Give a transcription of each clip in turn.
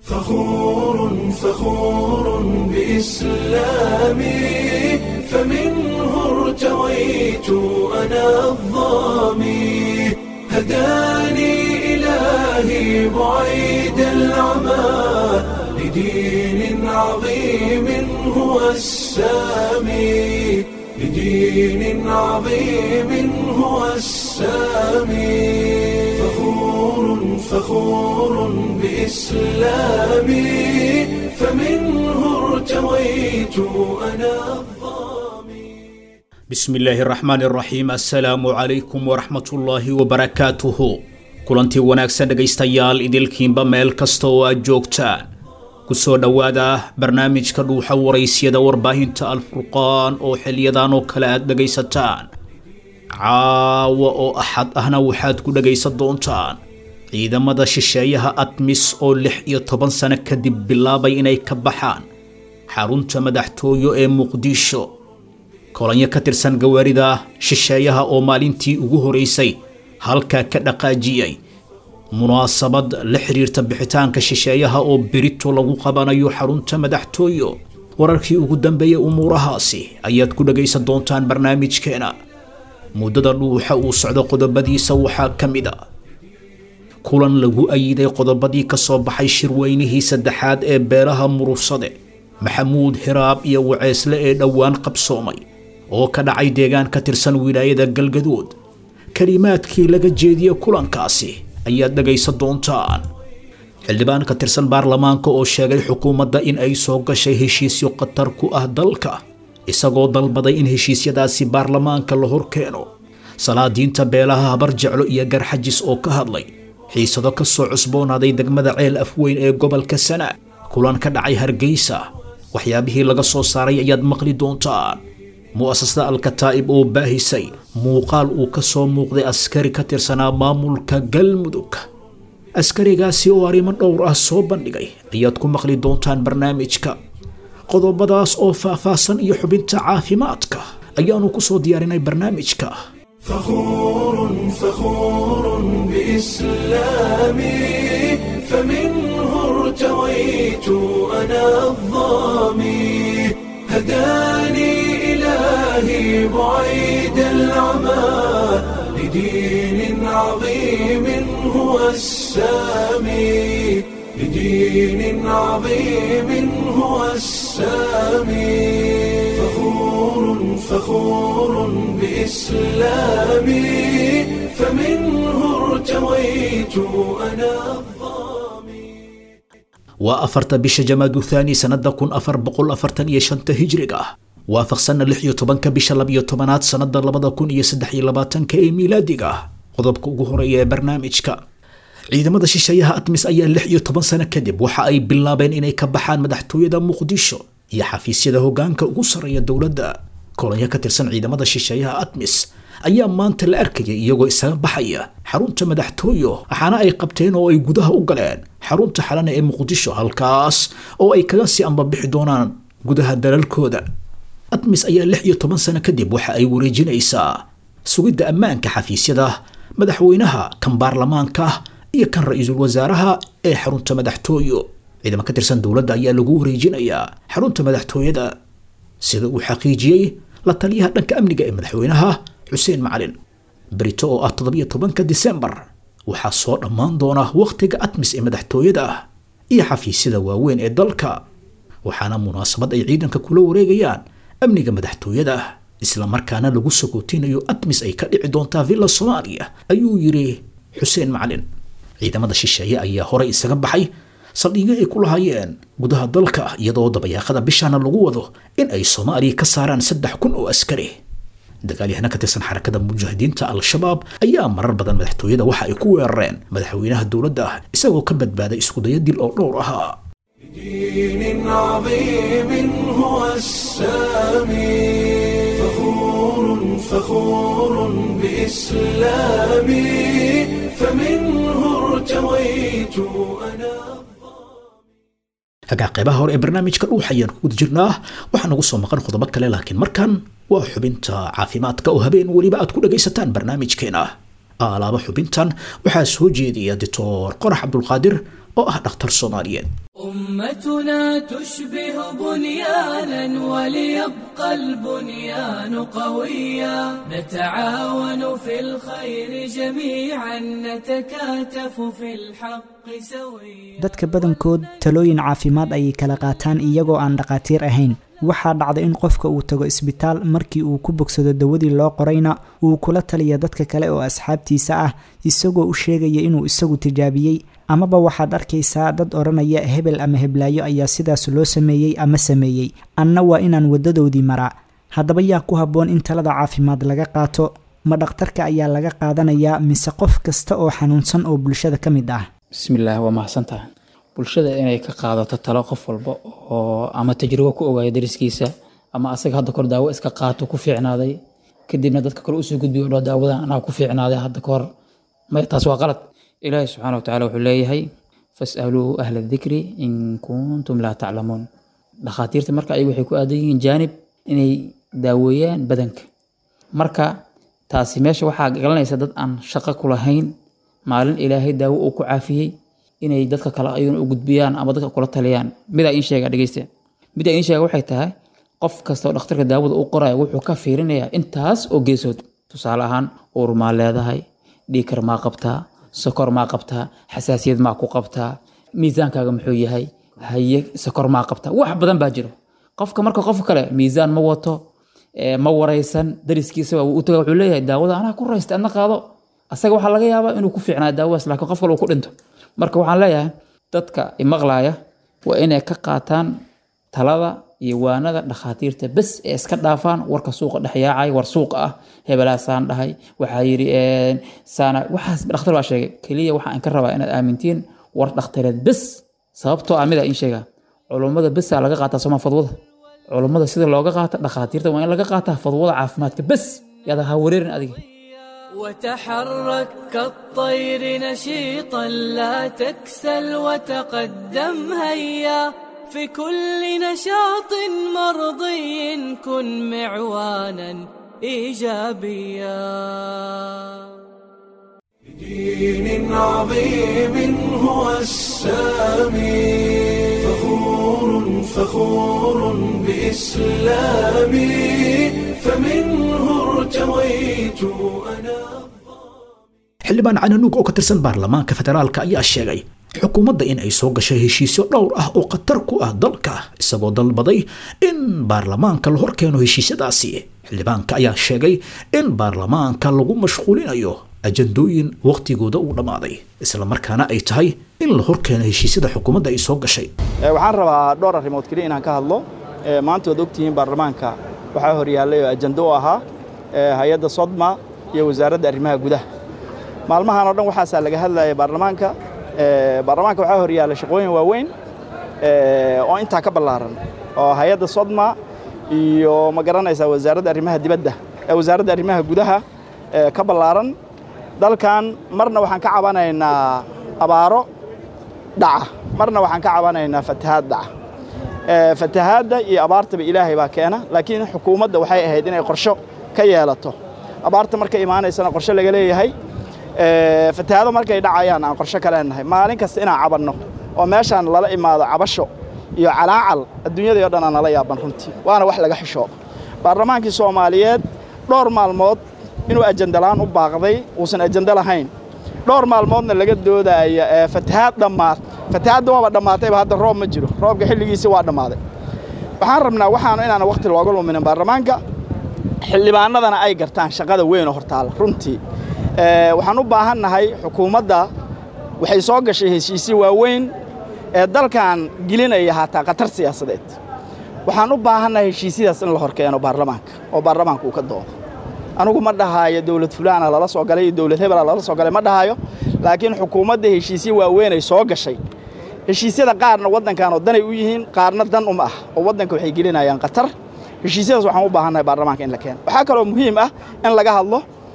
فخور فخور بإسلامي فمنه ارتويت أنا الظامي هداني إلهي بعيد العمى لدين عظيم هو السامي لدين عظيم هو السامي فخور فخور بإسلامي فمنه ارتويت أنا الظامي bismi illaahi araxmaan iraxiim assalaamu calaykum waraxmatullaahi wabarakaatuhu kulantii wanaagsan dhegaystayaal idilkiinba meel kasta oo aad joogtaan ku soo dhowaada barnaamijka dhuuxa waraysyada warbaahinta alfurqaan oo xiliyadan oo kale aad dhegaysataan caawa oo axad ahna waxaad ku dhegaysan doontaan ciidamada shisheeyaha admis oo lix iyo toban sano kadib bilaabay inay ka baxaan xarunta madaxtooyo ee muqdisho kolanyo ka tirsan gawaarida shisheeyaha oo maalintii ugu horeysay halkaa ka dhaqaajiyey munaasabad la xiriirta bixitaanka shisheeyaha oo berito lagu qabanayo xarunta madaxtooyo wararkii ugu dambeeyey umuurahaasi ayaad ku dhagaysan doontaan barnaamijkeena muddada dhuuxa uu socdo qodobadiisa waxaa ka mid a kulan lagu ayiday qodobadii ka soo baxay shirweynihii saddexaad ee beelaha murursade maxamuud hiraab iyo waceesle ee dhowaan qabsoomay oo ka dhacay deegaan ka tirsan wilaayada galgaduud kelimaadkii laga jeediyey kulankaasi ayaad dhegaysan doontaan xildhibaan ka tirsan baarlamaanka oo sheegay xukuumadda in ay soo gashay heshiisyo khatar ku ah dalka isagoo dalbaday in heshiisyadaasi baarlamaanka la horkeeno salaadiinta beelaha habar jeclo iyo garxajis oo ka hadlay xiisado ka soo cusboonaaday degmada ceel afweyn ee gobolka sanaag kulan ka dhacay hargeysa waxyaabihii laga soo saaray ayaad maqli doontaan mu'asasada alkataa'ib oo baahisay muuqaal uu ka soo muuqday askari ka tirsanaa maamulka galmudug askarigaasi oo arrimo dhowr ah soo bandhigay ayaad ku maqli doontaan barnaamijka qodobadaas oo faahfaahsan iyo xubinta caafimaadka ayaanu ku soo diyaarinay barnaamijka فخور فخور بإسلامي فمنه ارتويت أنا الظامي هداني إلهي بعيد العمى لدين عظيم هو السامي لدين عظيم هو السامي فخور فخور بإسلامي فمنه ارتويت أنا الظامي waa afarta bisha jamaadu thaani sannada kun afar boqol afartan iyo shanta hijriga ah waafaqsanna lix iyo tobanka bisha labiyo tobanaad sannada labada kun iyo saddex iyo labaatanka ee miilaadiga ah qodobka ugu horeeya ee barnaamijka ciidamada shisheeyaha admis ayaa lix iyo toban sano kadib waxa ay bilaabeen inay ka baxaan madaxtooyada muqdisho iyo xafiisyada hogaanka ugu sarreeya dowladda kolonyo ka tirsan ciidamada shisheeyaha admis ayaa maanta la arkayay iyagoo isaga baxaya xarunta madaxtooyo waxaana ay qabteen oo ay gudaha u galeen xarunta xalana ee muqdisho halkaas oo ay kaga sii ambabixi doonaan gudaha dalalkooda admis ayaa lix iyo toban sano kadib waxa ay wareejinaysaa sugidda ammaanka xafiisyada madaxweynaha kan baarlamaanka iyo kan ra-iisul wasaaraha ee xarunta madaxtooyo ciidamo ka tirsan dowladda ayaa lagu wareejinayaa xarunta madaxtooyada sida uu xaqiijiyey la taliyaha dhanka amniga ee madaxweynaha xuseen macalin berito oo ah toddobiyo tobanka disembar waxaa soo dhammaan doona wakhtiga admis ee madaxtooyada iyo xafiisyada waaweyn ee dalka waxaana munaasabad ay ciidanka kula wareegayaan amniga madaxtooyada islamarkaana lagu sagootinayo admis ay ka dhici doontaa villa soomaaliya ayuu yidhi xuseen macalin ciidamada shisheeye ayaa horey isaga baxay saldhigyo ay ku lahaayeen gudaha dalka iyadoo dabayaaqada bishaana lagu wado in ay soomaaliya ka saaraan saddex kun oo askari dagaalyahana ka tirsan xarakada mujaahidiinta al-shabaab ayaa marar badan madaxtooyada waxa ay ku weerareen madaxweynaha dowladda isagoo ka badbaaday iskudayo dil oo dhowr ahaa دين عظيم هو السامي فخور فخور بإسلامي فمنه ارتويت أنا hagaa qeybaha hore ee barnaamijka dhuux ayaan ku guda jirnaa waxaa nagu soo maqan qodobo kale laakiin markan waa xubinta caafimaadka oo habeen weliba aad ku dhagaysataan barnaamijkeena alaaba xubintan waxaa soo jeediya doctor qorax cabdulqaadir oo ah dhakhtar soomaaliyeed أمتنا تشبه بنيانا وليبقى البنيان قويا نتعاون في الخير جميعا نتكاتف في الحق سويا dadka badankood talooyin caafimaad ayay kala qaataan iyagoo aan dhaqaatiir ahayn waxaa dhacda in qofka uu tago isbitaal markii uu ku bogsado dawadii loo qorayna uu kula taliya dadka kale oo asxaabtiisa ah isagoo u sheegaya inuu isagu tijaabiyey amaba waxaad arkaysaa dad odhanaya hebel ama heblaayo ayaa sidaas loo sameeyey ama sameeyey anna waa inaan waddadoodii maraa haddaba yaa ku habboon in talada caafimaad laga qaato ma dhakhtarka ayaa laga qaadanayaa mise qof kasta oo xanuunsan oo bulshada ka mid ah bismillaah waa mahadsantaha bulshada inay ka qaadato talo qof walba oo ama tajribo ku ogaaya dariskiisa ama asaga hadda kor daawo iska qaato ku fiicnaaday kadibna dadka kale usoo gudbiyo dho daawadan anaa ku fiicnaaday hadda kahor maya taas waa qalad ilaahi subxaana wa tacala wuxuu leeyahay fasaluu ahla dikri in kuntum laa taclamuun dhakhaatiirta marka ayagu waxay ku aadan yihiin jaanib inay daaweeyaan badanka marka taasi meesha waxaa galanaysa dad aan shaqo ku lahayn maalin ilaahay daawo uu ku caafiyey inay dadka kale ayaguna u gudbiyaan ama dadka kula taliyaan midaa iin sheega dhegeysta midaa iin sheega waxay tahay qof kastoo dhakhtarka daawada u qoraya wuxuu ka fiirinayaa intaas oo geesood tusaale ahaan uur maa leedahay dhiikar maa qabtaa sokor maa qabtaa xasaasiyad maa ku qabtaa miisaankaaga muxuu yahay haye sokor maa qabtaa wax badan baa jiro qofka marka qof kale miisaan ma wato ma waraysan dariskiisaba u taga wuxuu leeyahay daawada anaa ku raysta adna qaado asaga waxaa laga yaabaa inuu ku fiicnaa daawadaas laakiin qof kale uu ku dhinto marka waxaan leeyahay dadka imaqlaaya waa inay ka qaataan talada iyo waanada dhakhaatiirta bes ee iska dhaafaan warka suuqa dhexyaacay war suuqa ah hebelaasaan dhahay waxaa yidhi saana waxaas dhakhtar baa sheegay keliya waxaan ka rabaa inaad aamintiin war dhakhtareed bes sababtoo ah midaa in sheegaa culummada besaa laga qaataa sooma fadwada culummada sida looga qaata dhakhaatiirta waa in laga qaataa fadwada caafimaadka bes yaada ha wareerin adiga وتحرك كالطير نشيطا لا تكسل وتقدم هيا في كل نشاط مرضي كن معوانا ايجابيا دين عظيم هو السامي فخور فخور بإسلامي فمنه ارتويت أنا xildhibaan cananuug oo ka tirsan baarlamaanka federaalka ayaa sheegay xukuumadda in ay soo gashay heshiisyo dhowr ah oo khatar ku ah dalka isagoo dalbaday in baarlamaanka la horkeeno heshiisyadaasi xildhibaanka ayaa sheegay in baarlamaanka lagu mashquulinayo ajandooyin wakhtigooda uu dhammaaday islamarkaana ay tahay in la horkeeno heshiisyada xukuumadda ay soo gashay waxaan rabaa dhowr arrimood keliya inaan ka hadlo maanta waad ogtihiin baarlamaanka waxaa horyaallay oo ajando u ahaa hay-adda sodma iyo wasaaradda arrimaha gudaha maalmahan oo dhan waxaasaa laga hadlaya baarlamaanka baarlamaanka waxaa horyaalla shaqooyin waaweyn oo intaa ka ballaaran oo hay-adda sodma iyo ma garanaysaa wasaaradda arrimaha dibadda wasaaradda arrimaha gudaha ka ballaaran dalkan marna waxaan ka cabanaynaa abaaro dhaca marna waxaan ka cabanaynaa fatahaad dhaca fatahaadda iyo abaartaba ilaahay baa keena laakiin xukuumadda waxay ahayd inay qorsho ka yeelato abaarta markay imaanaysana qorshe laga leeyahay fatahaado markay dhacayaan aan qorshe ka leenahay maalin kasta inaan cabanno oo meeshaan lala imaado cabasho iyo calaacal adduunyadii o dhan aan nala yaaban runtii waana wax laga xishoo baarlamaankii soomaaliyeed dhowr maalmood inuu ajandalaan u baaqday uusan ajando lahayn dhowr maalmoodna laga doodaya fatahaad dhammaad fatahaadda waaba dhammaatayba hadda roob ma jiro roobka xilligiisii waa dhammaaday waxaan rabnaa waxaanu inaana wakhti looga luminin baarlamaanka xildhibaanadana ay gartaan shaqada weyn oo hortaalla runtii waxaan u baahannahay xukuumadda waxay soo gashay heshiisyo waaweyn ee dalkan gelinaya haataa khatar siyaasadeed waxaan u baahannahay heshiisyadaas in la horkeeno baarlamaanka oo baarlamaanka uu ka doodo anugu ma dhahaayo dowlad fulaana lala soo galay iyo dowlad hebela lala soo galay ma dhahayo laakiin xukuumadda heshiisyo waaweyn ay soo gashay heshiisyada qaarna waddankan oo danay u yihiin qaarna dan uma ah oo waddanka waxay gelinayaan khatar heshiisyadaas waxaan u baahannahay baarlamaanka in la keeno waxaa kaloo muhiim ah in laga hadlo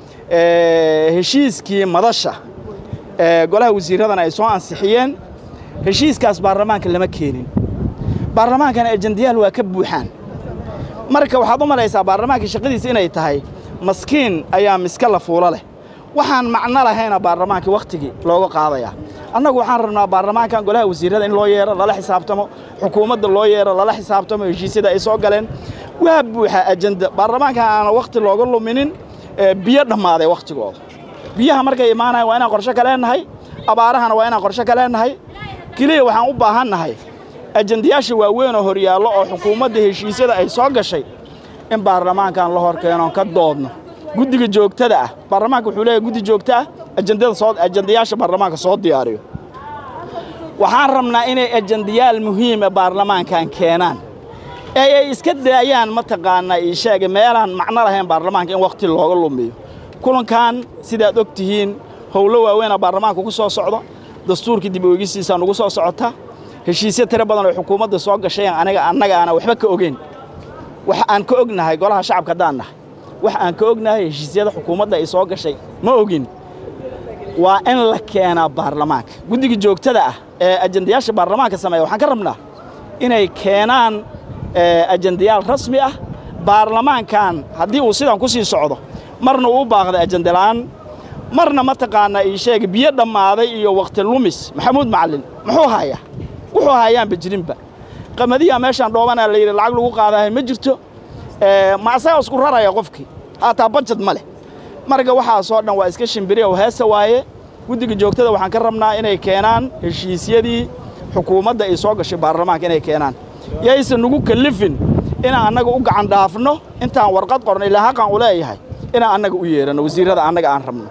heshiiskii madasha golaha wasiiradana ay soo ansixiyeen heshiiskaas baarlamaanka lama keenin baarlamaankana ajandayaal waa ka buuxaan marka waxaad u malaysaa baarlamaanka shaqadiisa inay tahay maskiin ayaa miska la fuulo leh waxaan macno lahayna baarlamaankii wakhtigii looga qaadayaa annagu waxaan rabnaa baarlamaankan golaha wasiirada in loo yeero lala xisaabtamo xukuumadda loo yeero lala xisaabtamo heshiisyada ay soo galeen waa buuxa ajenda baarlamaankan aana wakhti looga luminin ee biyo dhammaaday wakhtigooda biyaha markay imaanayan waa inaan qorshe ka leenahay abaarahana waa inaan qorshe ka leenahay keliya waxaan u baahannahay ajendayaasha waaweyn oo horyaallo oo xukuumadda heshiisyada ay soo gashay in baarlamaankan la hor keenoon ka doodno guddiga joogtada ah baarlamaanka wuxuu leeyahay guddi joogto ah ajendada soo ajendayaasha baarlamaanka soo diyaariyo waxaan rabnaa inay ajendayaal muhiima baarlamaankan keenaan ee ay iska daayaan mataqaanaa ii sheega meelaan macno lahayn baarlamaanka in wakhti looga lumiyo kulankan sidaad og tihiin howlo waaweynaa baarlamaanka ku soo socda dastuurkii dib ueegisiisaa nugu soo socota heshiisyo tiro badan oo xukuumadda soo gashay aniga annaga aana waxba ka ogeyn wax aan ka ognahay golaha shacabka haddaan nahay wax aan ka ognahay heshiisyada xukuumadda ay soo gashay ma ogin waa in la keenaa baarlamaanka guddiga joogtada ah ee ajendayaasha baarlamaanka sameeya waxaan ka rabnaa inay keenaan ajendayaal rasmi ah baarlamaankan haddii uu sidan ku sii socdo marna uu u baaqday ajendalaan marna mataqaanaa ii sheega biyo dhammaaday iyo wakhti lumis maxamuud macallin muxuu hayaa wuxuu hayaanba jirinba qamadiyaa meeshaan dhoobanaa la yidhi lacag lagu qaadahay ma jirto ma asagaa isku raraya qofkii haataa bajad ma leh marka waxaasoo dhan waa iska shimbiri oo heesa waaye guddiga joogtada waxaan ka rabnaa inay keenaan heshiisyadii xukuumadda ay soo gashay baarlamaanka inay keenaan yaysan nagu kallifin inaan annaga u gacan dhaafno intaan warqad qorno ilaa haqan u leeyahay inaan annaga u yeeranno wasiirrada annaga aan rabno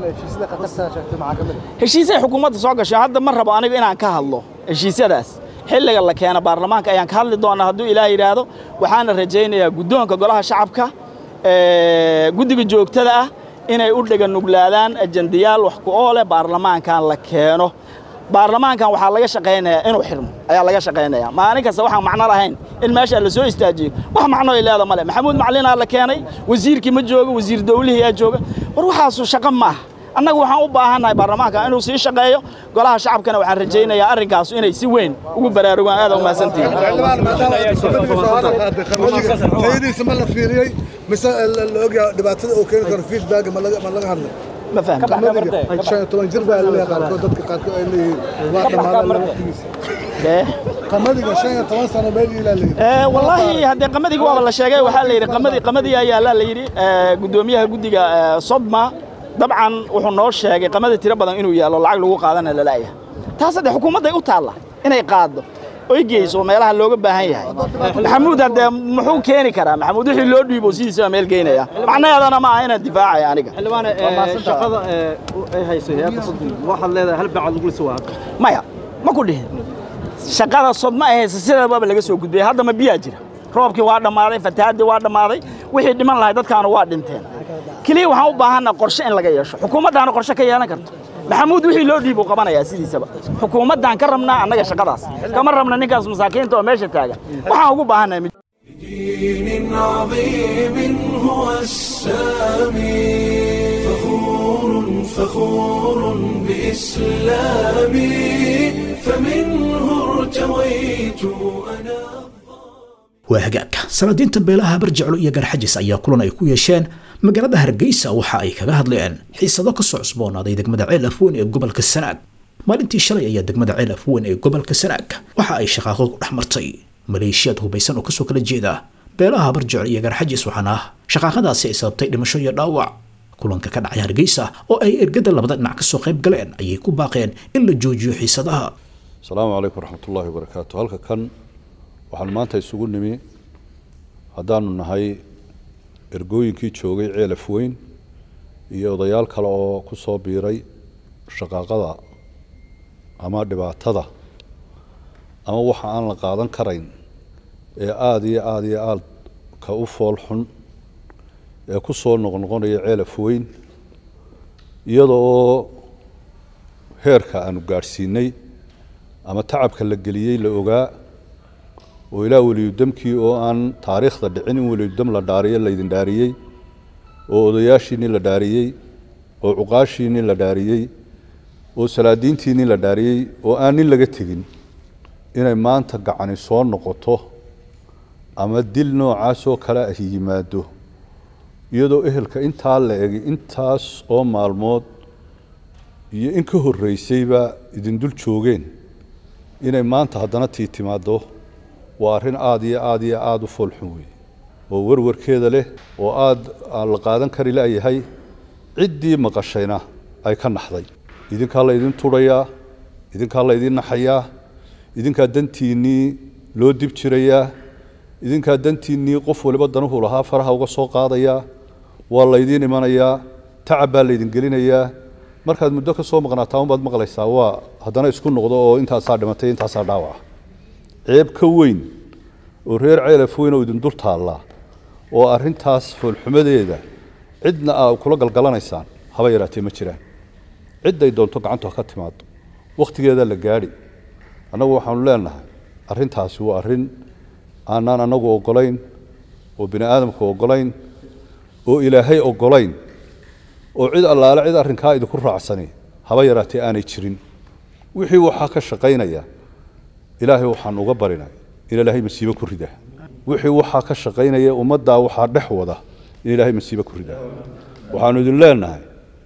heshiisyahay xukuumadda soo gashay hadda ma rabo aniga inaan ka hadlo heshiisyadaas xilliga la keena baarlamaanka ayaan ka hadli doonaa hadduu ilaah yidhaahdo waxaana rajaynayaa guddoonka golaha shacabka guddiga joogtada ah inay u dhega nuglaadaan ajendayaal wax ku oole baarlamaankan la keeno baarlamaankan waxaa laga shaqaynayaa inuu xirmo ayaa laga shaqaynayaa maalin kasta waxaan macno lahayn in meesha la soo istaajiyo wax macno ay leeda male maxamuud maclinaa la keenay wasiirkii ma joogo wasiir dawlihii yaa jooga war waxaasu shaqo ma aha annagu waxaan u baahannahay baarlamaanka inuu sii shaqeeyo golaha shacabkana waxaan rajaynayaa arrinkaasu inay si weyn ugu baraarugaan aad u mahadsantihiin tayadiisa ma la fiiriyey mise la ogyaa dhibaatada uu keeni karo feedback ma laga ma laga hadlay ma fahmi qamadiga shan iyo toban jir baa laleeyahay qaarkood dadka qaarkood ay leeyihiin waa dhammaada waqtigiisa Eh, qamadiga shan iyo toban sano meel ilaa leeyihin eh, wallaahi haddee qamadigi waaba la sheegay waxaa la yidhi qamadi qamadii ayaa la yidhi eh, guddoomiyaha guddiga eh, sodma dabcan wuxuu noo sheegay qamadi tiro badan inuu yaallo lacag lagu qaadana lalaaya taas haddee xukuumadday u taalla inay qaaddo oy geyso meelaha looga baahan yahay maxamuud haddee muxuu keeni karaa maxamuud wixii loo dhiibo sidiisaba meel geynaya macnaheedana ma aha inaan difaacaya aniga xildhibaane ee, shaqada ee, u- ay hayso hay-adda sodon waxaad leedahay hal bacad lagu lisa waa hadda maya ma ku dhihin shaqada sodma ay haysa sideedaba laga soo gudbiyey hadda ma biyaa jira roobkii waa dhammaaday fatahaadii waa dhammaaday wixii dhiman lahay dadkaana waa dhinteen keliya waxaan u baahanna qorshe in laga yeesho xukuumaddaana qorshe ka yeelan karto maxamuud wixii loo dhiibuu qabanayaa sidiisaba xukuumaddaan ka rabnaa annaga shaqadaas kama rabna ninkaas masaakiinta oo meesha taagan waxaan ugu baahannahay دين عظيم هو السامي فخور فخور بإسلامي فمنه ارتويت أنا waa hagaagka salaadiinta beelaha barjeclo iyo garxajis ayaa kulan ay ku yeesheen magaalada hargeysa waxa ay kaga hadleen xiisado kasoo cusboonaaday degmada ceel afweyn ee gobolka sanaag maalintii shalay ayaa degmada ceel afweyn ee gobolka sanaag waxa ay shaqaaqo ku dhex martay maleeshiyaad hubaysan oo kasoo kala jeeda beelaha barjeclo iyo garxajis waxaana shaqaaqadaasi ay sababtay dhimasho iyo dhaawac kulanka ka dhacay hargeysa oo ay ergada labada dhinac kasoo qayb galeen ayay ku baaqeen in la joojiyo xiisadaha asalaamu calaykum waraxmatullaahi wabarakaatu halka kan waxaanu maanta isugu nimi haddaanu nahay ergooyinkii joogay ceelaf weyn iyo odayaal kale oo ku soo biiray shaqaaqada ama dhibaatada ama waxa aan la qaadan karayn ee aada iyo aada iyo aada ka u fool xun ee ku soo noqnoqonaya ceelaf weyn iyada oo heerka aanu gaadhsiinay ama tacabka la geliyey la ogaa oo ilaa weliyudamkii oo aan taariikhda dhicin in weliyudam la dhaariyo laydin dhaariyey oo odayaashiinii la dhaariyey oo cuqaashiinii la dhaariyey oo salaadiintiinii la dhaariyey oo aan nin laga tegin inay maanta gacani soo noqoto ama dil noocaas oo kale ah yimaado iyadoo ehelka intaa la egay intaas oo maalmood iyo in ka horreysayba idin dul joogeen inay maanta haddana tii timaaddo waa arrin aada iyo aada iyo aada u foolxun weeye oo warwarkeeda leh oo aada aan la qaadan kari la'yahay ciddii maqashayna ay ka naxday idinkaa la ydin tudhayaa idinkaa la ydin naxayaa idinkaa dantiinnii loo dib jirayaa idinkaa dantiinnii qof waliba danuhu lahaa faraha uga soo qaadayaa waa laydiin imanayaa tacab baa laydin gelinayaa markaad muddo ka soo maqnaataa unbaad maqlaysaa waa haddana isku noqdo oo intaasaa dhimatay intaasaa dhaawaca ceeb ka weyn oo reer ceelaf weyn oo idin dul taallaa oo arrintaas foolxumadeeda cidna aa kula galgalanaysaan haba yaraatee ma jiraan cidday doonto gacantu ha ka timaado wakhtigeedaa la gaadhi annagu waxaanu leenahay arrintaasi waa arrin aanaan annagu oggolayn oo bini aadamku oggolayn oo ilaahay oggolayn oo cid allaale cid arrinkaa idinku raacsani haba yaraatee aanay jirin wixii waxaa ka shaqaynaya ilaahay waxaan uga barinay in ilaahay masiibo ku rida wixii waxaa ka shaqaynaya ummaddaa waxaa dhex wada in ilaahay masiibo ku rida waxaanu idin leenahay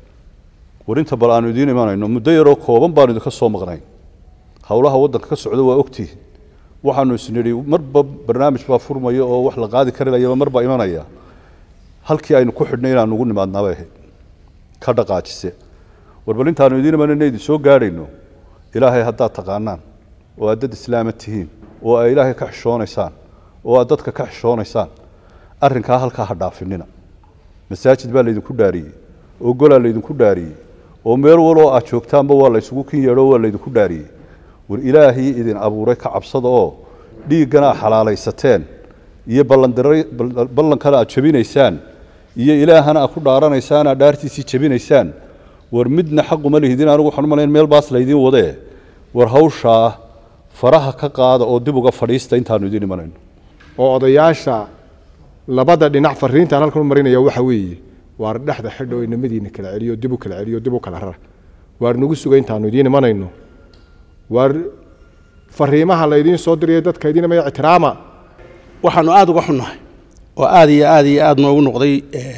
warinta bal aanu idiin imanayno muddo yaroo kooban baanu idinka soo maqnayn howlaha waddanka ka socda waa ogtihin waxaanu isnidhi marba barnaamij baa furmaya oo wax la qaadi kari layaba marba imanaya halkii aynu ku xidhnay inaanu ugu nimaadnaabay ahayd ka dhaqaajise war bal intaanu idiin imanayna idin soo gaadhayno ilaahay haddaad taqaanaan oo aad dad islaama tihiin oo ay ilaahay ka xishoonaysaan oo aad dadka ka xishoonaysaan arrinkaa halkaa ha dhaafinina masaajid baa laydinku dhaariyey oo golaa laydinku dhaariyey oo meel waloo aad joogtaanba waa laysugu kin yeedho waa laydinku dhaariyey war ilaahii idin abuuray ka cabsada oo dhiiggana aad xalaalaysateen iyo ballankana aad jabinaysaan iyo ilaahana aad ku dhaaranaysaan aad dhaartiisii jabinaysaan war midna xaquma lihidin anigu waxaan u malayn meel baas laydiin wadee war hawshaa faraha ka qaada oo dib uga fadhiista intaanu idiin imanayno oo odayaasha labada dhinac fariintaan halkan u marinaya waxa weeye waar dhexda xidho oo inamadiina kala celiyo dib u kala celiyo dib u kala rara waar nagu suga intaanu idiin imanayno waar fariimaha laydiin soo diraya dadka idiin imaya ixtiraama waxaanu aada uga xunnahay oo aada iyo aada iyo aada noogu noqday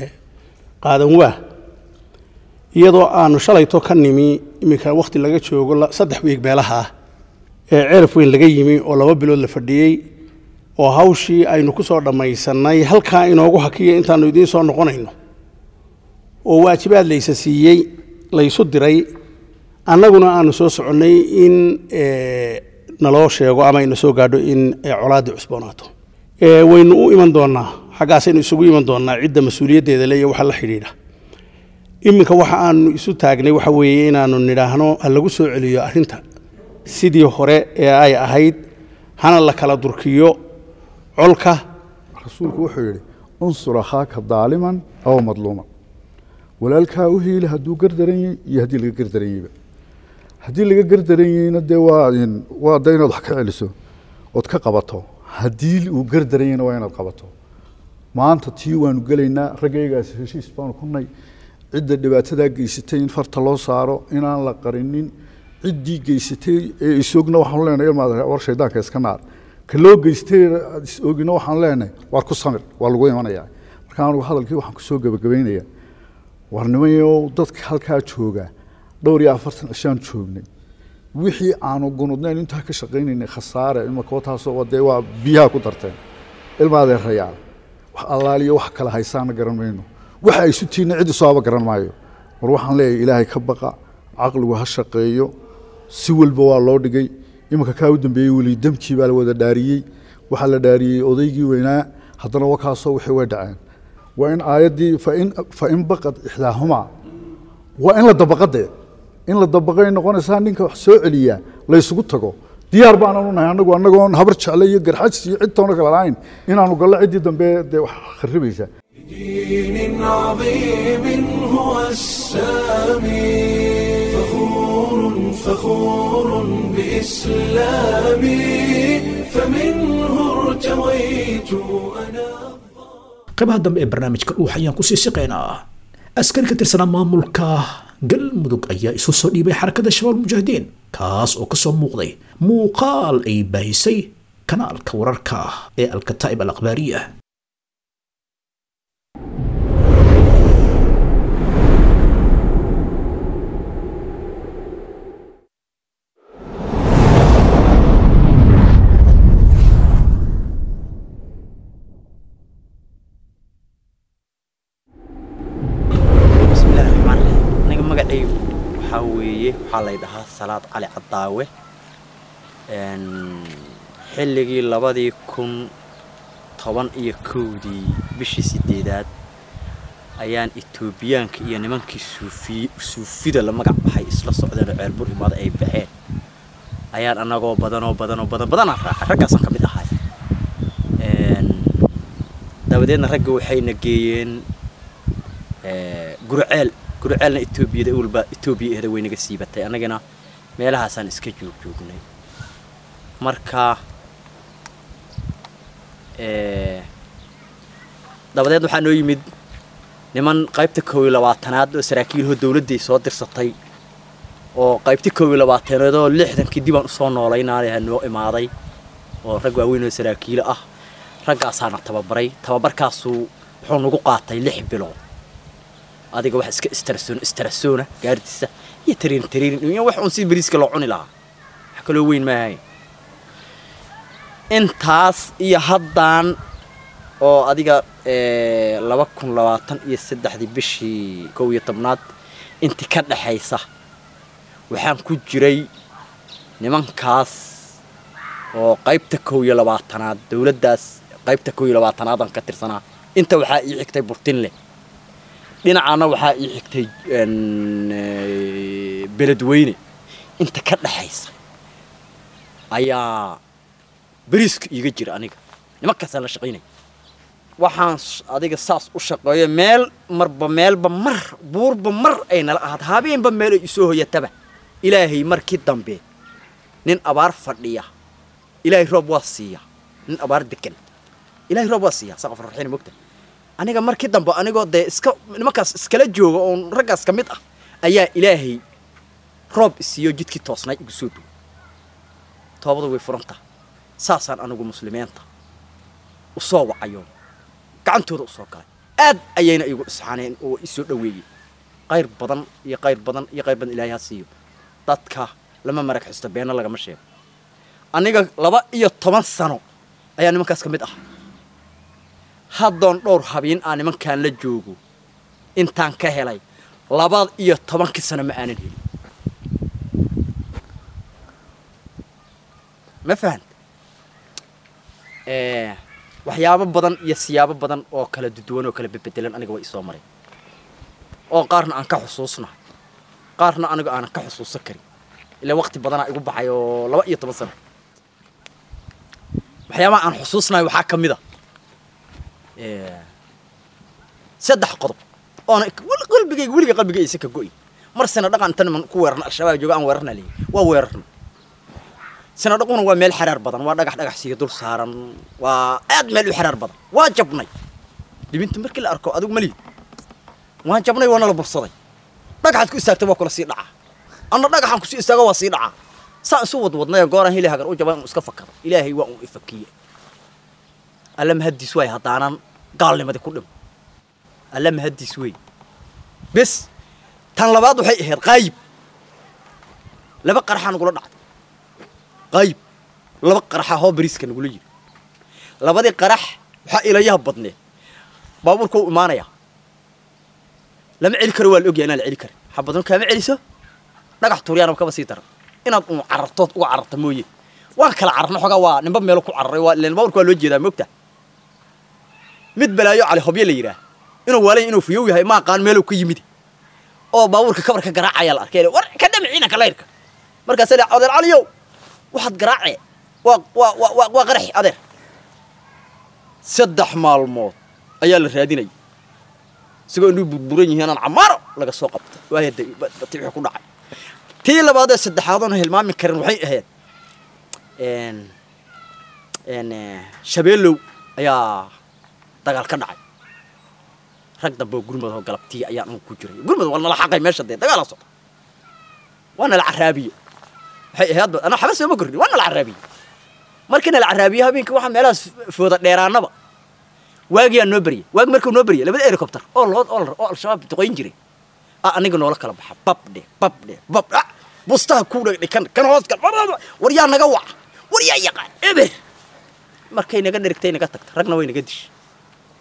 qaadan waa iyadoo aanu shalayto ka nimi iminka wakhti laga joogo saddex wiig meelaha ah ee ceeraf weyn laga yimi oo laba bilood la fadhiyey oo hawshii aynu ku soo dhammaysannay halkaa inoogu hakiya intaanu idiin soo noqonayno oo waajibaad laysa siiyey laysu diray annaguna aanu soo soconnay in naloo sheego ama ayna soo gaadho in colaaddii cusboonaato waynu u iman doonnaa xaggaasaynu isugu iman doonnaa cidda mas-uuliyaddeeda le iyo waxa la xidhiidha iminka waxa aanu isu taagnay waxa weeye inaanu nidhaahno ha lagu soo celiyo arrinta sidii hore ee ay ahayd hana la kala durkiyo colka rasuulku wuxuu yidhi unsur akhaaka daaliman aw madluuman walaalkaa u hiili hadduu gardaran yahay iyo haddii laga gardaran yahayba haddii laga gardaran yahayna dee waa waa da inaad wax ka celiso ood ka qabato haddii uu gardaran yahayna waa inaad qabato maanta tii waanu gelaynaa raggaygaas heshiis baanu ku nay cidda dhibaatadaa geysatay in farta loo saaro inaan la qarinin ciddii geysatay ee isogna waxaanu leenahay ilmaad war shaydaanka iska naar ka loo geystay isogina waxaanu leenahay waar ku samir waa lagu imanayaa marka anugu hadalkii waxaan kusoo gebagabaynayaa war nimayo dadka halkaa jooga dhowr iyo afartan cishaan joognay wixii aanu gunudnayn intaa ka shaqaynaynay khasaare imakootaasoo dee waa biyaha ku darteen ilmaadee rayaal wax allaaliyo wax kala haysaana garan mayno waxa ay isu tiinna cid isoaba garan maayo war waxaan leeyahay ilaahay ka baqa caqligu ha shaqeeyo si walba waa loo dhigay iminka kaa u dambeeyey weli demkii baa la wada dhaariyey waxaa la dhaariyey odaygii weynaa haddana wakaasoo wixii way dhaceen waa in aayaddii fain fain baqad ixdaahumaa waa in la dabaqadee in la dabaqay noqonaysaa ninka wax soo celiyaa laysugu tago diyaar baananu nahay anagu anagoon habar jecle iyo garxajs iyo cid toona kala lahayn inaanu gallo ciddii dambe dee wax kharibaysa دين عظيم هو السامي فخور فخور بإسلامي فمنه ارتويت أنا qaybaha dambe ee barnaamijka dhuux ayaan kusii siqaynaa askari ka tirsanaa maamulka galmudug ayaa isu soo dhiibay xarakada shabaab mujaahidiin kaas oo kasoo muuqday muuqaal ay baahisay kanaalka wararka ee alkataa'ib al akhbaariya waxaa lay dhahaa salaad cali cadaawe xilligii labadii kun toban iyo kowdii bishii sideedaad ayaan etoobiyaanka iyo nimankii suufiy suufida la magac baxay isla socdeen oo ceelbur imaada ay baxeen ayaan annagoo badanoo badanoo badan badanaa raacay raggaasaan ka mid ahay dabadeedna ragga waxayna geeyeen gurceel gurceelna etoobiyada walba etoobiya ehda way naga siibatay annagana meelahaasaan iska joog joognay marka dabadeed waxaa noo yimid niman qaybta kow iyo labaatanaad oo saraakiilhoo dawladday soo dirsatay oo qaybta kow iyo labaatanaad oo lixdankii dibaan usoo noolaynaanaha noo imaaday oo rag waaweyn oo saraakiilo ah raggaasaana tababaray tababarkaasuu wuxuu nagu qaatay lix bilood adiga wax iska istarasoon istarasoona gaardiisa iyo tariin tariin iyo wax uun si bariiska loo cuni lahaa wax kaloo weyn maahayn intaas iyo haddaan oo adiga laba kun labaatan iyo saddexdii bishii kow iyo tobnaad intii ka dhexaysa waxaan ku jiray nimankaas oo qaybta kow iyo labaatanaad dawladdaas qaybta kow iyo labaatanaadaan ka tirsanaa inta waxaa ii xigtay burtinle dhinacaana waxaa ii xigtay beledweyne inta ka dhexaysa ayaa beriiska iiga jira aniga nimankaasaan la shaqaynaya waxaan adiga saas u shaqeeyo meel marba meelba mar buurba mar ay nala ahaad habeenba meel ay isoo hoyataba ilaahay markii dambe nin abaar fadhiya ilaahay roob waa siiya nin abaar degan ilaahay roob waa siiya saqaf raxiin mogta aniga markii dambe anigoo dee iska nimankaas iskala jooga oon raggaas ka mid ah ayaa ilaahay roob isiiyo jidkii toosnay igu soo dhow toobadu way furantaa saasaan anigu muslimiinta u soo wacayo gacantooda u soo galay aad ayayna igu isxaaneen oo isoo dhoweeyey qayr badan iyo qayr badan iyo qayr badan ilaahay ha siiyo dadka lama marag xisto beenna lagama sheego aniga laba iyo toban sano ayaa nimankaas ka mid ah haddoon dhowr habeen aan nimankaan la joogo intaan ka helay laba iyo tobankii sano ma aanan helin ma fahanta waxyaabo badan iyo siyaabo badan oo kala duduwan oo kala bebedelan aniga waa isoo maray oo qaarna aan ka xusuusna qaarna aniga aanan ka xusuusan karin ilaa waqti badanaa igu baxay oo laba iyo toban sano waxyaabaha aan xusuusnayo waxaa ka mid a saddex qodob oona qalbigayga weliga qalbiga aysan ka go'in mar sina dhaqan inta niman ku weerarna al-shabaab jooga aan weerarna leeyahy waa weerarna sina dhaquna waa meel xaraar badan waa dhagax dhagax siiyo dul saaran waa aad meel u xaraar badan waa jabnay dhibinta markii la arko adigu malihid waan jabnay waana la bursaday dhagaxaad ku istaagtay waa kula sii dhacaa anna dhagaxaan kusii istaago waa sii dhacaa saa isu wadwadnay gooraan hili hagan u jaba inuu iska fakado ilaahay waa uu ifakiye alla mahaddiis waay haddaanan gaalnimadii ku dhimo alla mahaddiis wey bes tan labaad waxay ahayd qaayib laba qaraxaa nagula dhacday qaayib laba qaraxa hoo bariiska nagula yiri labadii qarax waxaa ilayaha badneed baabuurka u imaanayaa lama celi karo waa la ogyahay inaan la celi karin xabadno kaama celiso dhagax tuuryaanaba kaba sii daran inaad un carartood uga cararta mooye waan kala cararna xoogaa waa nimba meelo ku cararay waa ileen baaburka waa loo jeedaa moogta mid balaayo cali hobye la yidhaah inuu waalay inuu fiyow yahay ma aqaan meeluu ka yimid oo baabuurka kabarka garaacaya la arkay war ka dhami ciidanka layrka markaasa le adeer caliyow waxaad garaacee waa waa waa waa qaraxi adeer saddex maalmood ayaa la raadinaya isagoo inuu burburan yihiin aan camaaro laga soo qabta waaya bati wixii ku dhacay tii labaad ee saddexaad oon hilmaami karin waxay ahayd shabeelow ayaa dagaal ka dhacay rag dambe oo gurmad oo galabtii ayaan anu ku jiray gurmad waa nala xaqay meesha dee dagaala socda waa nala caraabiye waxay ahayd anaa xaba sooma korni waa nala caraabiye markii nala caraabiye habeenkii waxaa meelahaas fooda dheeraanaba waagiyaa noo beryay waagi markuu noo beryay labada helicopter oo lood oo oo al-shabaab duqayn jiray ah aniga noola kala baxa babdhe babdhe bab ah bustaha ku dhagdhe kan kan hoos gal war yaa naga waca war yaa yaqaan eber markay naga dherigtay naga tagta ragna way naga dishay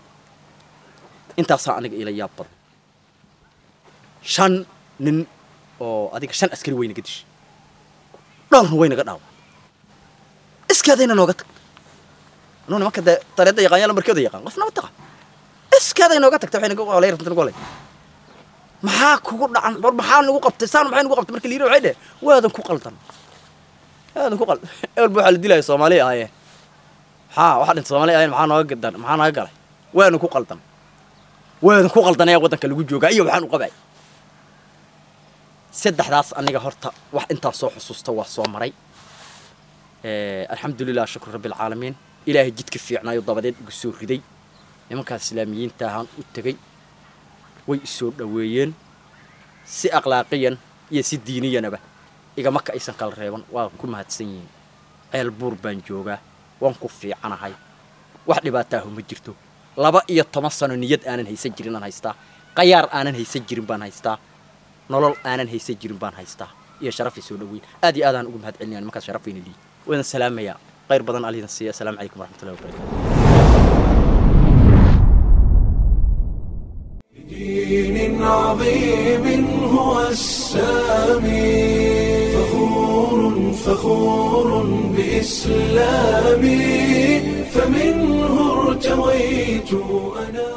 intaasaa aniga ila yaab badan shan nin oo adiga shan askari waynaga dishay dhowrna waynaga dhaawa iskaadayna nooga tag anuu nimanka dee tareedda yaqaan yaa lambarkooda yaqaan qofna ma taqa iskaaday nooga tagta waxay nagu qolay runta nagu qolay maxaa kugu dhacan war maxaa nagu qabtay saan maxay nagu qabtay marka liiri waxay dheh waadan ku qaldan waadan ku qaldan ehelba waxaa la dilaya soomaaliya ahaayeen maxaa waxaa dhinta soomaaliya ahaayeen maxaa nooga gadan maxaa naga galay waadan ku qaldan waadan ku qaldan ayaa waddanka lagu joogaa iyo waxaan u qabay saddexdaas aniga horta wax intaan soo xusuusta waa soo maray alxamdulilah shukru rabbi alcaalamiin ilaahay jidka fiicnaayo dabadeed igu soo riday nimankaas islaamiyiinta ahaan u tegey way isoo dhoweeyeen si akhlaaqiyan iyo si diiniyanaba igama ka aysan kala reeban waa ku mahadsan yihiin ceel buur baan joogaa waan ku fiicanahay wax dhibaataahu ma jirto laba iyo toban sano niyad aanan haysan jirin aan haystaa qayaar aanan haysan jirin baan haystaa nolol aanan haysan jirin baan haystaa iyo sharaf isoo dhoweyn aad iyo aadaan ugu mahad celinaya nimankaas sharafayna liyi wadan salaamayaa khayr badan alidan siiya asalaamu calaykum waraxmatullahi wabarakatu دين عظيم هو السامي فخور فخور بإسلامي فمنه ارتويت أنا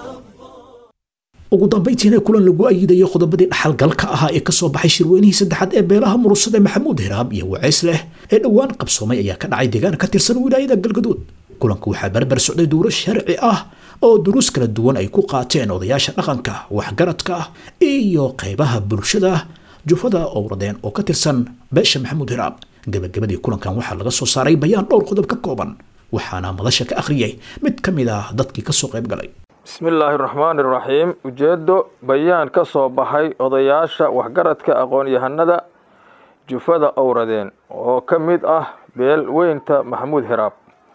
ugu dambayntiina kulan lagu ayidayo qodobadii dhaxalgalka ahaa ee kasoo baxay shirweynihii saddexaad ee beelaha murusada maxamuud hiraab iyo waceys leh ee dhowaan qabsoomay ayaa ka dhacay deegaan ka tirsan wilaayada galgaduud kulanku waxaa barbar socday duuro sharci ah oo duruus kala duwan ay ku qaateen odayaasha dhaqanka waxgaradka iyo qaybaha bulshada jufada owradeen oo ka tirsan beesha maxamuud hiraab gabagabadii kulankan waxaa laga soo saaray bayaan dhowr qodob ka kooban waxaana madasha ka akhriyay mid ka mid ah dadkii kasoo qayb galay bismillaahi raxmaani raxiim ujeeddo bayaan ka soo baxay odayaasha waxgaradka aqoon-yahanada jufada owradeen oo ka mid ah beel weynta maxamuud hiraab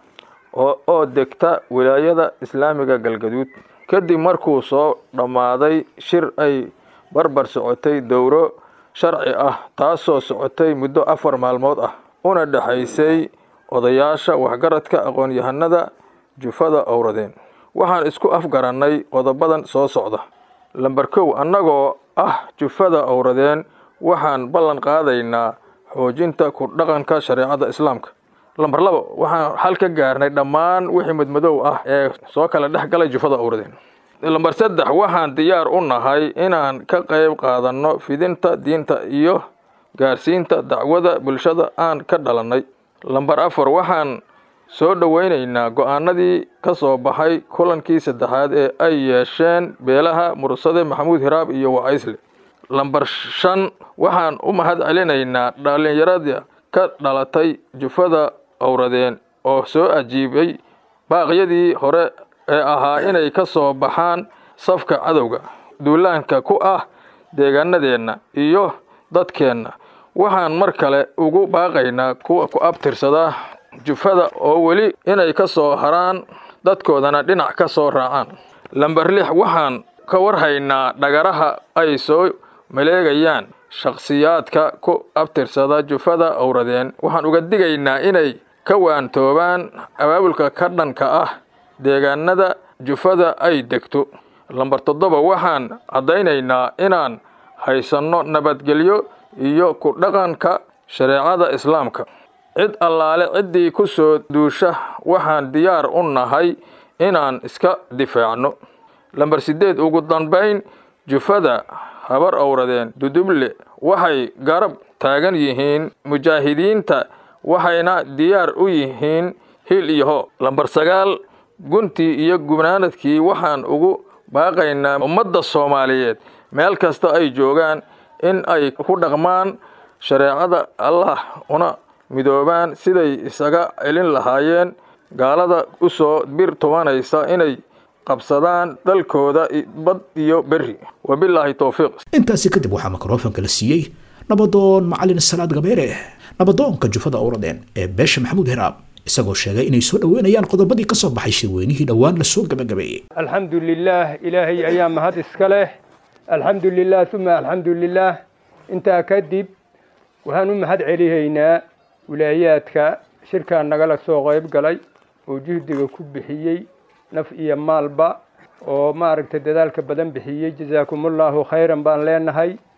oo degta wilaayada islaamiga galgaduud kadib markuu soo dhammaaday shir ay barbar socotay dowro sharci ah taasoo socotay muddo afar maalmood ah una dhexaysay odayaasha waxgaradka aqoon-yahanada jufada owradeen waxaan isku afgarannay qodobadan soo socda lamber kow annagoo ah jufada owradeen waxaan ballan qaadaynaa xoojinta ku dhaqanka shareecada islaamka lamber labo waxaan xal ka gaarnay dhammaan wixii madmadow ah ee soo kala dhex galay jufada owradeen lamber saddex waxaan diyaar u nahay inaan ka qayb qaadanno fidinta diinta iyo gaarsiinta dacwada bulshada aan ka dhalannay lamber afar waxaan soo dhoweynaynaa go-aanadii ka soo baxay kulankii saddexaad ee ay yeesheen beelaha mursade maxamuud hiraab iyo wacaysle lamber shan waxaan u mahad celinaynaa dhallinyarada ka dhalatay jufada owradeen oo soo ajiibay baaqyadii hore ee ahaa inay ka soo baxaan safka cadowga duulaanka ku ah deegaanadeenna iyo dadkeenna waxaan mar kale ugu baaqaynaa kuwa ku abtirsada jufada oo weli inay ka soo haraan dadkoodana dhinac ka soo raacaan lamber lix waxaan ka warhaynaa dhagaraha ay soo maleegayaan shakhsiyaadka ku abtirsada jufada owradeen waxaan uga digaynaa inay ka waantoobaan abaabulka ka dhanka ah deegaanada jufada ay degto lamber toddoba waxaan caddaynaynaa inaan haysanno nabadgelyo iyo ku dhaqanka shareecada islaamka cid allaale ciddii ku soo duusha waxaan diyaar u nahay inaan iska difaacno lamber siddeed ugu dambayn jufada habar owradeen duduble waxay garab taagan yihiin mujaahidiinta waxayna diyaar u yihiin hil iyo ho lamber sagaal guntii iyo gubnaanadkii waxaan ugu baaqaynaa ummadda soomaaliyeed meel kasta ay joogaan in ay ku dhaqmaan shareecada allah una midoobaan siday isaga celin lahaayeen gaalada u soo bir tubanaysa inay qabsadaan dalkooda bad iyo berri wabilaahi towfiiq intaasi kadib waxaa mikrofonka la siiyey nabadoon macalin salaad gabeere nabadoonka jufada owradeen ee beesha maxamuud hiraab isagoo sheegay inay soo dhoweynayaan qodobadii ka soo baxay shirweynihii dhowaan lasoo gabagabeeyey alxamdu lilaah ilaahay ayaa mahad iska leh alxamdu lilah uma alxamdu lilaah intaa kadib waxaan u mahad celihaynaa wilaayaadka shirkaa nagala soo qayb galay oo juhdiga ku bixiyey naf iyo maalba oo maaragtay dadaalka badan bixiyey jasaakumullahu khayran baan leenahay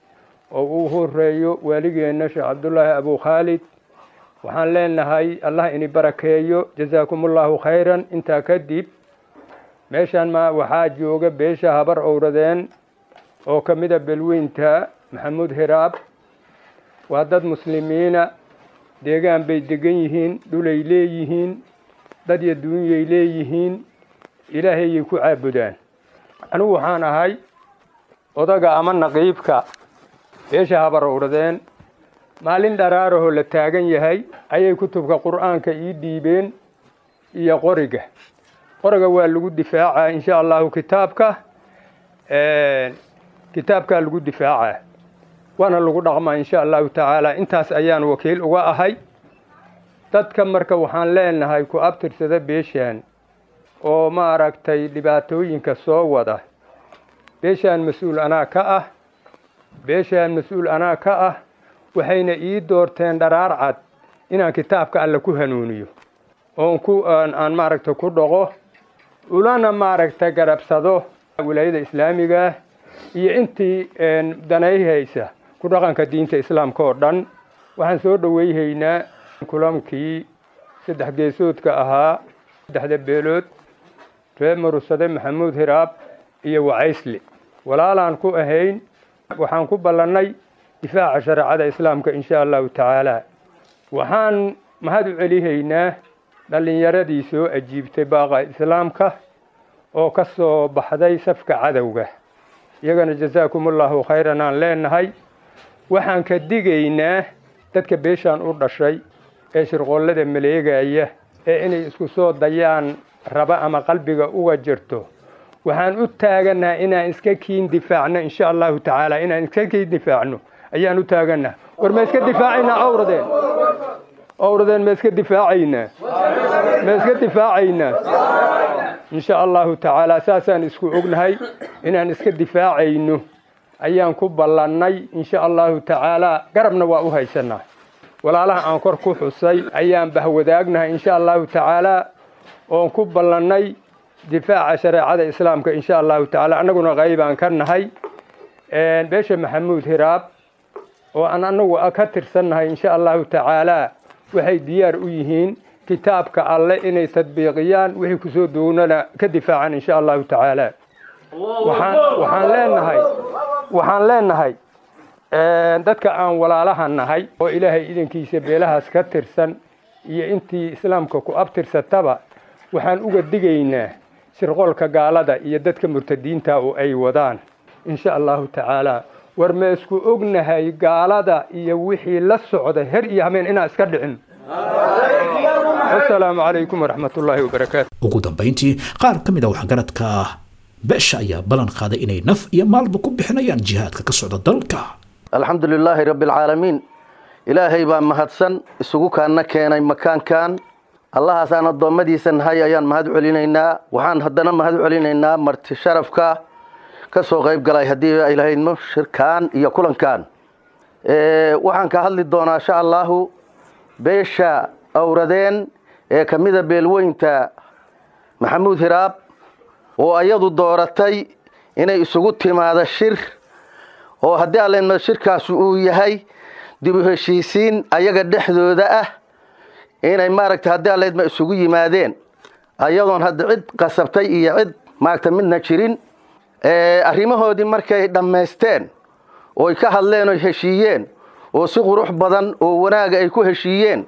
oo uu horeeyo waaligeenna sheekh cabdullaahi abu khaalid waxaan leenahay allah ini barakeeyo jasaakumullahu khayran intaa kadib meeshaan ma waxaa jooga beesha habar owradeen oo ka mida belweynta maxamuud hiraab waa dad muslimiina deegaan bay degan yihiin dhulay leeyihiin dad iyo duunyay leeyihiin ilaahayay ku caabudaan anigu waxaan ahay odaga ama naqiibka beesha habar owradeen maalin dharaarahoo la taagan yahay ayay kutubka qur'aanka ii dhiibeen iyo qoriga qoriga waa lagu difaacaa insha allahu kitaabka kitaabkaa lagu difaacaa waana lagu dhaqmaa insha allahu tacaala intaas ayaan wakiil uga ahay dadka marka waxaan leenahay ku abtirsada beeshaan oo maaragtay dhibaatooyinka soo wada beeshaan mas-uul anaa ka ah beeshaan mas-uul anaa ka ah waxayna ii doorteen dharaar cad inaan kitaabka alle ku hanuuniyo oon ku aan maaragta ku dhaqo ulana maaragta garabsado wilaayada islaamiga iyo intii danayhaysa ku dhaqanka diinta islaamka oo dhan waxaan soo dhoweyhaynaa kulankii saddex geesoodka ahaa saddexda beelood reer marusade maxamuud hiraab iyo wacaysle walaalaan ku ahayn waxaan ku ballannay difaaca shareecada islaamka insha allahu tacaala waxaan mahad u celihaynaa dhallinyaradii soo ajiibtay baaqa islaamka oo ka soo baxday safka cadowga iyagana jasaakumullahu khayran aan leenahay waxaan ka digaynaa dadka beeshaan u dhashay ee shirqoollada maleegaya ee inay isku soo dayaan raba ama qalbiga uga jirto waxaan u taagannaa inaan iska kiin difaacno insha allahu tacaala inaan iska kiin difaacno ayaan u taagannaa war ma iska difaacaynaa awradeen awradeen ma iska difaacaynaa ma iska difaacaynaa insha allahu tacaala saasaan isku ognahay inaan iska difaacayno ayaan ku ballannay insha allahu tacaala garabna waa u haysanaa walaalaha aan kor ku xusay ayaan bahwadaagnahay insha allahu tacaala oon ku ballannay difaaca shareecada islaamka insha allahu tacaala annaguna qaybaan ka nahay beesha maxamuud hiraab oo aan annagu ka tirsannahay insha allahu tacaala waxay diyaar u yihiin kitaabka alle inay tadbiiqiyaan wixii kusoo doonana ka difaacaan insha allahu tacaala waxaan leenahay waxaan leenahay dadka aan walaalaha nahay oo ilaahay idankiisa beelahaas ka tirsan iyo intii islaamka ku abtirsataba waxaan uga digaynaa shirqoolka gaalada iyo dadka murtadiinta oo ay wadaan insha allahu tacaala war ma isku ognahay gaalada iyo wixii la socda her iyo hameen inaan iska dhicin asalaamu calaykum waraxmatullaahi wabarakaatu ugu dambayntii qaar ka mid a waxgaradka beesha ayaa ballan qaaday inay naf iyo maalba ku bixinayaan jihaadka ka socda dalka alxamdu lilaahi rabbi alcaalamiin ilaahay baa mahadsan isugu kaanna keenay makaankan allahaas aan addoommadiisa nahay ayaan mahad celinaynaa waxaan haddana mahad celinaynaa marti sharafka ka soo qayb galay haddii ilahaydmo shirkaan iyo kulankan waxaan ka hadli doonaa insha allaahu beesha awradeen ee ka mida beelweynta maxamuud hiraab oo ayadu dooratay inay isugu timaado shir oo haddii allenma shirkaasi uu yahay dib u heshiisiin ayaga dhexdooda ah inay maaragtay haddii alleedma isugu yimaadeen ayadoon hadda cid qasabtay iyo cid maaragta midna jirin arrimahoodii markay dhammaysteen ooy ka hadleen oy heshiiyeen oo si qurux badan oo wanaaga ay ku heshiiyeen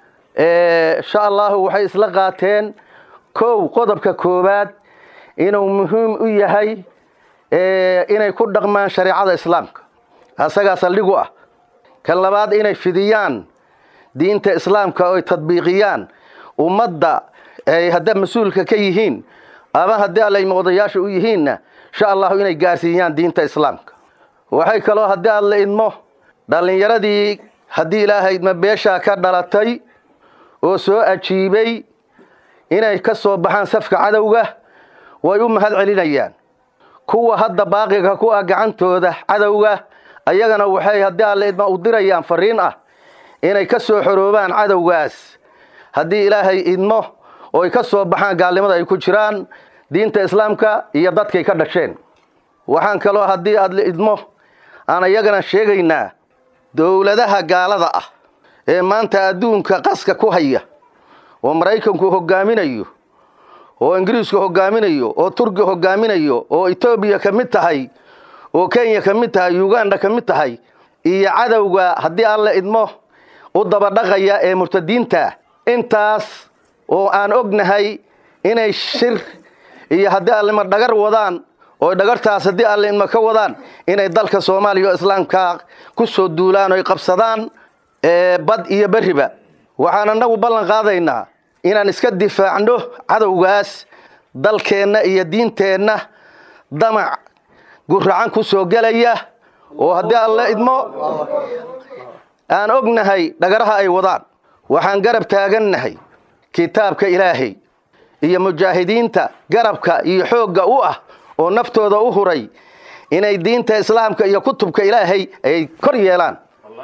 insha allahu waxay isla qaateen kow qodobka koowaad inuu muhiim u yahay inay ku dhaqmaan shareecada islaamka asagaa saldhigu ah kan labaad inay fidiyaan diinta islaamka oy tadbiiqiyaan ummadda ay hadda mas-uulka ka yihiin ama haddii allayma odayaasha u yihiinna insha allahu inay gaarsiiyaan diinta islaamka waxay kaloo haddii alla idmo dhallinyaradii haddii ilaahay idma beeshaa ka dhalatay oo soo ajiibay inay ka soo baxaan safka cadowga way u mahad celinayaan kuwa hadda baaqiga ku ah gacantooda cadowga ayagana waxay haddii alla idma u dirayaan fariin ah inay ka soo xoroobaan cadowgaas haddii ilaahay idmo ooy ka soo baxaan gaalnimada ay ku jiraan diinta islaamka iyo dadkay ka dhasheen waxaan kaloo haddii aad idmo aan iyagana sheegaynaa dowladaha gaalada ah ee maanta adduunka qaska ku haya oo maraykanku hogaaminayo oo ingiriisku hogaaminayo oo turki hogaaminayo oo etoobiya ka mid tahay oo kenya ka mid tahay uganda ka mid tahay iyo cadowga haddii alle idmo u dabadhaqaya ee murtadiinta intaas oo aan ognahay inay shir iyo haddii allima dhagar wadaan oo dhagartaas haddii alle idmo ka wadaan inay dalka soomaaliya oo islaamka ku soo duulaan oy qabsadaan bad iyo berriba waxaan annagu ballan qaadaynaa inaan iska difaacno cadowgaas dalkeenna iyo diinteenna damac guracan ku soo gelaya oo haddii alle idmo aan ognahay dhagaraha ay wadaan waxaan garab taagannahay kitaabka ilaahay iyo mujaahidiinta garabka iyo xoogga u ah oo naftooda u huray inay diinta islaamka iyo kutubka ilaahay ay kor yeelaan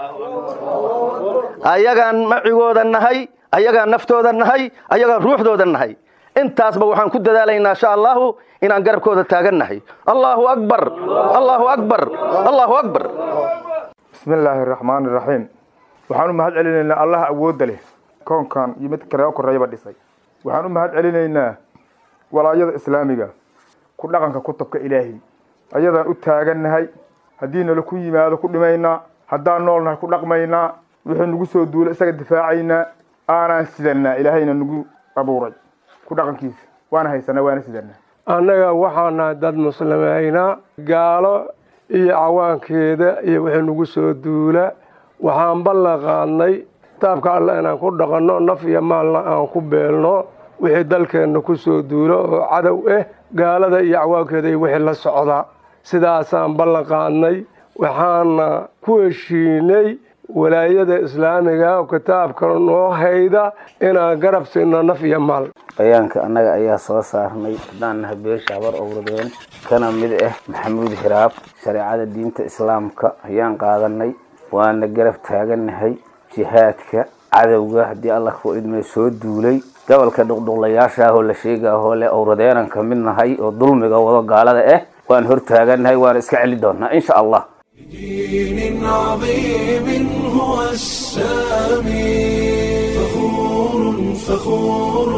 ayagaan macigooda nahay ayagaan naftooda nahay ayagaan ruuxdooda nahay intaasba waxaan ku dadaalaynaa insha allahu inaan garabkooda taagannahay allahu akbar allahu akbar allahu akbar bismi illaahi araxmaani iraxiim waxaan u mahad celinaynaa allaha awoodda leh koonkan iyo mid kale oo korreeyaba dhisay waxaan u mahad celinaynaa walaayada islaamiga ku dhaqanka kutubka ilaahi ayadaan u taagannahay haddii nala ku yimaado ku dhimaynaa haddaan noolnahay ku dhaqmaynaa wixii nagu soo duula isaga difaacaynaa aanaan sidanaa ilaahayna nagu abuuray ku dhaqankiisa waana haysanaa waana sidanaa annaga waxaa nahay dad muslimiina gaalo iyo cawaankeeda iyo wixii nagu soo duula waxaan ballan qaadnay kitaabka alle inaan ku dhaqanno naf iyo maalna aan ku beelno wixii dalkeenna ku soo duulo oo cadow ah gaalada iyo cawaankeeda iyo wixii la socda sidaasaan ballan qaadnay waxaana ku heshiinay walaayada islaamiga oo kitaabka noo hayda inaan garab siino naf iyo maal bayaanka annaga ayaa soo saarnay haddaan nahay beesha habar owradeen kana mid ah maxamuud hiraab shareecada diinta islaamka ayaan qaadanay waana garab taagannahay jihaadka cadowga haddii allah ku idmay soo duulay gobolka dhuqdhuqlayaasha ahoo la sheegaahoo leh owradeenan ka mid nahay oo dulmiga wado gaalada ah waan hor taagannahay waana iska celi doonaa insha allah دين عظيم هو السامي فخور فخور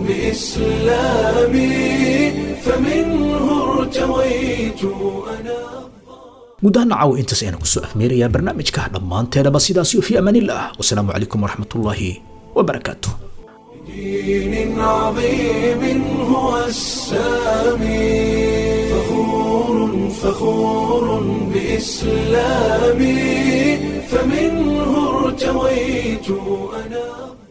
بإسلامي فمنه ارتويت أنا gudahaan nacaw intaas ayaan kusoo afmeerayaa barnaamijka dhammaanteedaba sidaasiyo fi amaanillah wasalaamu calaykum waraxmatullaahi wabarakaatu دين عظيم هو السامي فخور فخور بإسلامي فمنه ارتويت أنا